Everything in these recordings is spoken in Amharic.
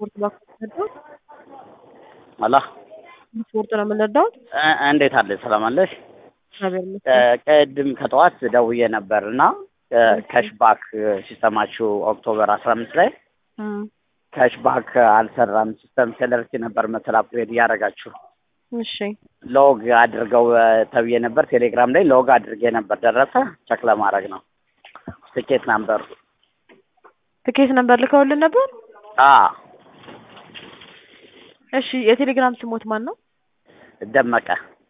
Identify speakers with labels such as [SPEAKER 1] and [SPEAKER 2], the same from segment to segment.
[SPEAKER 1] ስፖርት ባክ መጣሁት
[SPEAKER 2] አላ
[SPEAKER 1] ስፖርት ነው የምንረዳሁት።
[SPEAKER 2] እ- እንዴት አለሽ? ሰላም አለሽ?
[SPEAKER 1] እግዚአብሔር ይመስገን።
[SPEAKER 2] እ፣ ቅድም ከጠዋት ደውዬ ነበር እና ከሽባክ ሲስተማችሁ ኦክቶበር አስራ አምስት ላይ
[SPEAKER 1] እም፣
[SPEAKER 2] ከሽባክ አልሰራም ሲስተም ሴለርቲ ነበር መሰል አፕግሬድ እያደረጋችሁ
[SPEAKER 1] እሺ
[SPEAKER 2] ሎግ አድርገው እ፣ ተብዬ ነበር። ቴሌግራም ላይ ሎግ አድርጌ ነበር። ደረሰ? ቸክ ለማድረግ ነው። ትኬት ናምበር
[SPEAKER 1] ትኬት ነበር ልከውልን ነበር።
[SPEAKER 2] አ
[SPEAKER 1] እሺ የቴሌግራም ስሞት ማን ነው?
[SPEAKER 2] ደመቀ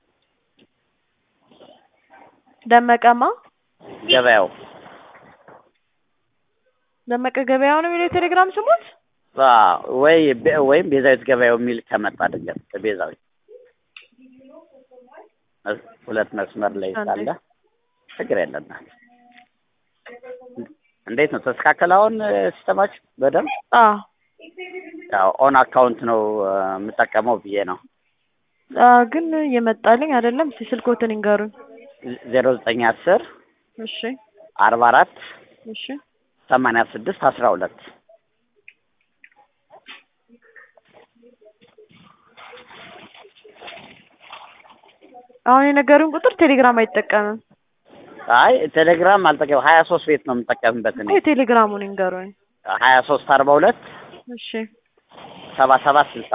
[SPEAKER 1] ደመቀማ
[SPEAKER 2] ገበያው
[SPEAKER 1] ደመቀ ገበያው ነው የሚለው የቴሌግራም ስሞት።
[SPEAKER 2] አ፣ ወይ ቤ- ወይም ቤዛዊት ገበያው የሚል ከመጣ ድንገት ቤዛዊት መስ- ሁለት መስመር ላይ ሳለ ችግር የለም። እንዴት ነው ተስተካከለ? አሁን እ፣ ሲስተማችሁ በደንብ
[SPEAKER 1] አ
[SPEAKER 2] ያው ኦን አካውንት ነው እ፣ የምጠቀመው ብዬ ነው
[SPEAKER 1] አ ግን የመጣልኝ አይደለም። እስኪ ስልኮትን ይንገሩኝ።
[SPEAKER 2] ዜሮ ዘጠኝ አስር
[SPEAKER 1] እሺ
[SPEAKER 2] አርባ አራት
[SPEAKER 1] እሺ
[SPEAKER 2] ሰማንያ ስድስት አስራ ሁለት
[SPEAKER 1] አሁን የነገሩን ቁጥር ቴሌግራም አይጠቀምም።
[SPEAKER 2] አይ ቴሌግራም አልጠቀም ሀያ ሶስት ቤት ነው የምጠቀምበት እኔ
[SPEAKER 1] የቴሌግራሙን ይንገሩኝ።
[SPEAKER 2] ሀያ ሶስት አርባ ሁለት
[SPEAKER 1] እሺ
[SPEAKER 2] ሰባ ሰባት ስልሳ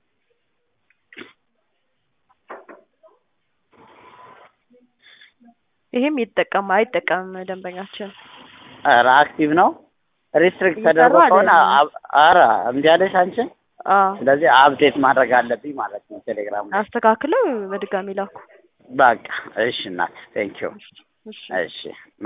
[SPEAKER 1] ይሄም ይጠቀም አይጠቀምም ደንበኛችን።
[SPEAKER 2] ኧረ አክቲቭ ነው ሪስትሪክት
[SPEAKER 1] እየሰራ
[SPEAKER 2] ተደርጎ ከሆነ
[SPEAKER 1] አይደለም።
[SPEAKER 2] አብ- ኧረ እምቢ አለሽ አንቺ
[SPEAKER 1] አ
[SPEAKER 2] ስለዚህ አፕዴት ማድረግ አለብኝ ማለት ነው ቴሌግራም ላይ
[SPEAKER 1] አስተካክለው በድጋሚ ላኩ።
[SPEAKER 2] በቃ እሺ እናት ቴንኪው
[SPEAKER 1] እሺ
[SPEAKER 2] እሺ